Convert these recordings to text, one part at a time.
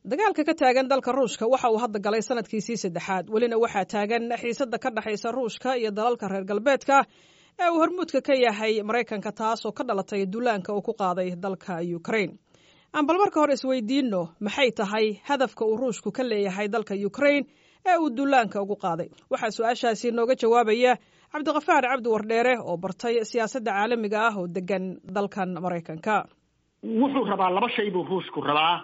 dagaalka ka taagan dalka ruushka waxa uu hadda galay sanadkiisii saddexaad welina waxaa taagan xiisadda ka dhexaysa ruushka iyo dalalka reer galbeedka ee uu hormuudka ka yahay maraykanka taasoo ka dhalatay duulaanka uu ku qaaday dalka ukraine aan bal marka hore isweydiinno maxay tahay hadafka uu ruushku ka leeyahay dalka ukraine ee uu duulaanka ugu qaaday waxaa su-aashaasi nooga jawaabaya cabdiqafaar cabdi wardheere oo bartay siyaasadda caalamiga ah oo degan dalkan maraykanka wuxuu rabaa laba shay buu ruushku rabaa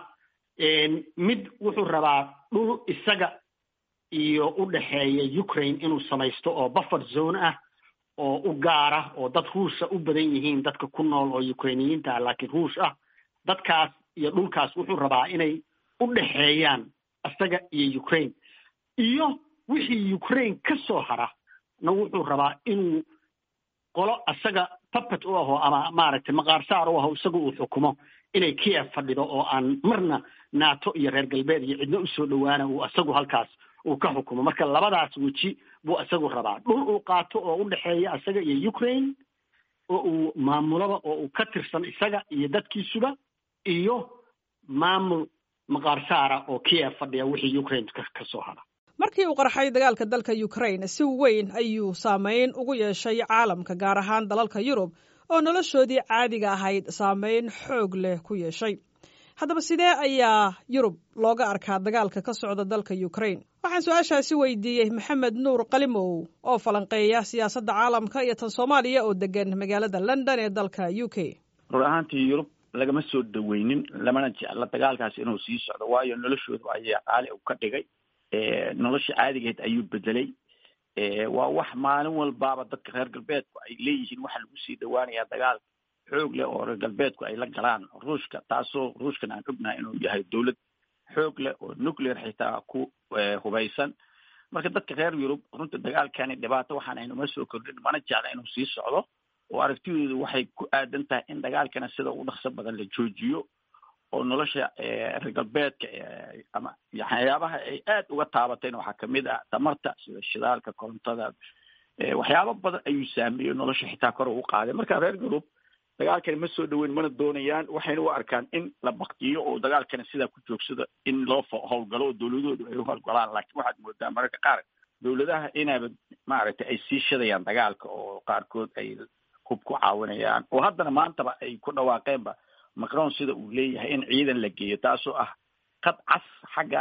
mid wuxuu rabaa dhul isaga iyo u dhexeeya ukraine inuu samaysto oo buffer zone ah oo u gaara oo dad ruusha u badan yihiin dadka ku nool oo ukrainiyiinta ah laakiin ruush ah dadkaas iyo dhulkaas wuxuu rabaa inay u dhexeeyaan isaga iyo ukraine iyo wixii ukraine ka soo hara na wuxuu rabaa inuu qolo isaga puppet u aho ama maaragtay maqaarsaar u aho isaga uu xukumo inay kiev fadhido oo aan marna nato iyo reer galbeed iyo cidna usoo dhowaana uu isagu halkaas uu ka xukumo marka labadaas weji buu isagu rabaa dhul uu qaato oo u dhexeeya isaga iyo ukraine oo uu maamulaba oo uu ka tirsan isaga iyo dadkiisuba iyo maamul maqaarsaara oo kiev fadhiya wixii ukraine ka soo hara markii uu qarxay dagaalka dalka ukraine si weyn ayuu saameyn ugu yeeshay caalamka gaar ahaan dalalka yurub oo noloshoodii caadiga ahayd saameyn xoog leh ku yeeshay haddaba sidee ayaa yurub looga arkaa dagaalka ka socda dalka ukraine waxaan su-aashaasi weydiiyey maxamed nuur qalimow oo falanqeeya siyaasadda caalamka iyo tan soomaaliya oo degan magaalada london ee dalka u k rur ahaantii yurub lagama soo dhaweynin lamana jecla dagaalkaas inuu sii socdo waayo noloshooda ayaa qaali u ka dhigay nolosha caadigeed ayuu bedelay waa wax maalin walbaaba dadka reer galbeedku ay leeyihiin waxaa lagu sii dhawaanayaa dagaal xoog leh oo reer galbeedku ay la galaan ruushka taasoo ruushkan aan ognahay inuu yahay dowlad xoog leh oo nuclear xitaa ku hubaysan marka dadka reer yurub runta dagaalkani dhibaato waxaan aynuma soo kordhin mana jecla inuu sii socdo oo aragtidoodu waxay ku aadan tahay in dagaalkana sida ugu dhaqso badan la joojiyo oo nolosha reer galbeedka ama waxyaabaha ay aad uga taabateen waxaa kamid ah tamarta sida shidaalka korontada waxyaabo badan ayuu saameeyey nolosha xitaa kor ugu qaaday marka reer yurub dagaalkani ma soo dhaweyn mana doonayaan waxayna u arkaan in la baktiyo oo dagaalkana sidaa ku joogsado in loo howlgalo oo dowladoodu ay u howlgalaan laakiin waxaad moodaa mararka qaar dowladaha inaba maaragtay ay sii shadayaan dagaalka oo qaarkood ay hub ku caawinayaan oo haddana maantaba ay ku dhawaaqeenba macron sida uu leeyahay in ciidan la geeyo taasoo ah qad cas xagga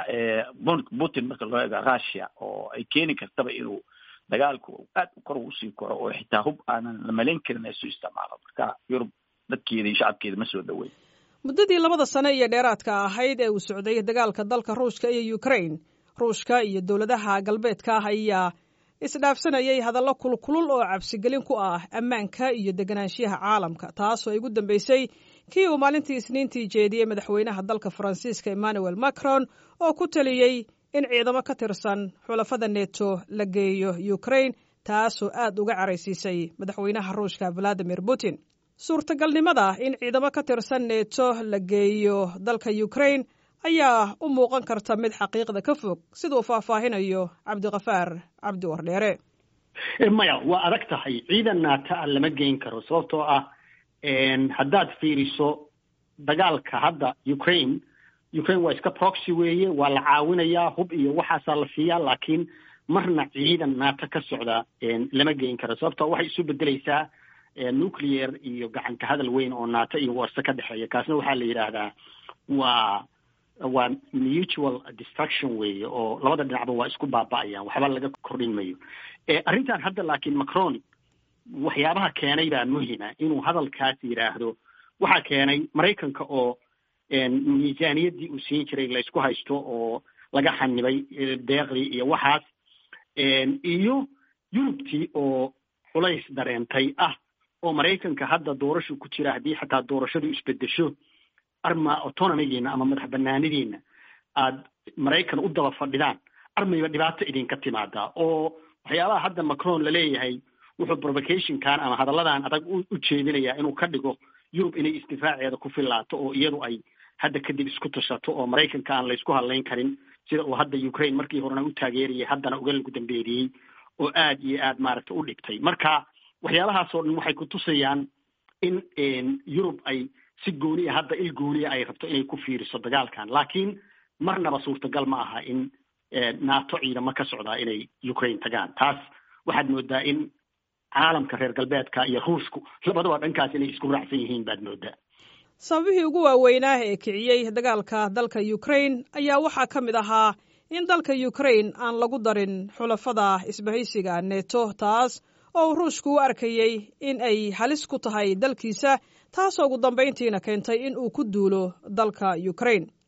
putin marka loo eego russia oo ay keeni kartaba inuu dagaalku aad kor usii koro oo xitaa hub aanan la malayn karin ay su isticmaalo marka yurub dadkeeda iyo shacabkeeda ma soo dhaweyn muddadii labada sane iyo dheeraadka ahayd ee uu socday dagaalka dalka ruushka iyo ukraine ruushka iyo dowladaha galbeedka ah ayaa isdhaafsanayay hadallo kulkulul oo cabsigelin ku ah ammaanka iyo deganaanshiyaha caalamka taasoo ay ugu dambeysay kii uu maalintii isniintii jeediyey madaxweynaha dalka faransiiska emmanuel macron oo ku taliyey in ciidamo ka tirsan xulafada neto la geeyo ukraine taasoo aad uga caraysiisay madaxweynaha ruushka valadimir putin suurtagalnimada in ciidamo ka tirsan neto la geeyo dalka ukraine ayaa u muuqan karta mid xaqiiqda ka fog siduu faahfaahinayo cabdiqafaar cabdi wardheere maya waa adag tahay ciidan naata a lama geyn karo sababtoo ah haddaad fiiriso dagaalka hadda ukraine ukraine waa iska proxy weeye waa la caawinayaa hub iyo waxaasaa la siiyaa laakiin marna ciidan naata ka socda lama geyn karo sababtoo waxay isu bedeleysaa nuclear iyo gacanka hadal weyn oo naata iyo warse ka dhexeeya kaasna waxaa la yidhaahdaa waa waa mutual destruction weeye oo labada dhinacba waa isku baaba'ayaan waxba laga kordhin mayo arrintan hadda laakiin macron waxyaabaha keenay baa muhima inuu hadalkaas yidhaahdo waxaa keenay maraykanka oo miisaaniyaddii uu siin jiray laysku haysto oo laga xanibay deeqdii iyo waxaas iyo yurubtii oo culays dareentay ah oo maraykanka hadda doorashu ku jira haddii xataa doorashadu isbedesho arma autonomigiina ama madax banaanidiina aad maraykan u daba fadhidaan armayba dhibaato idinka timaadaa oo waxyaabaha hadda macron laleeyahay wuxuu provocationkan ama hadalladan adag u jeedinayaa inuu ka dhigo yurub inay isdifaaceeda ku filaato oo iyadu ay hadda kadib isku tashato oo maraykanka aan laysku hadlayn karin sida uu hadda ukraine markii horena u taageerayay haddana uga lagu dambeeriyey oo aad iyo aad maaragta u dhigtay marka waxyaabahaasoo dhan waxay kutusayaan in yurub ay si gooniya hadda il gooniya ay rabto inay ku fiiriso dagaalkan laakiin marnaba suurtagal ma aha in nato ciidamo ka socdaa inay ukraine tagaan taas waxaad moodaa in caalamka reer galbeedka iyo ruushku labadaba dhankaas inay isku raacsan yihiin baad moodaa sababihii ugu waaweynaa ee kiciyey dagaalka dalka ukraine ayaa waxaa ka mid ahaa in dalka ukraine aan lagu darin xulafada isbahaysiga neto taas oo uu ruushku u arkayey in ay halis ku tahay dalkiisa taasoo ugu dambayntiina keentay in uu ku duulo dalka ukraine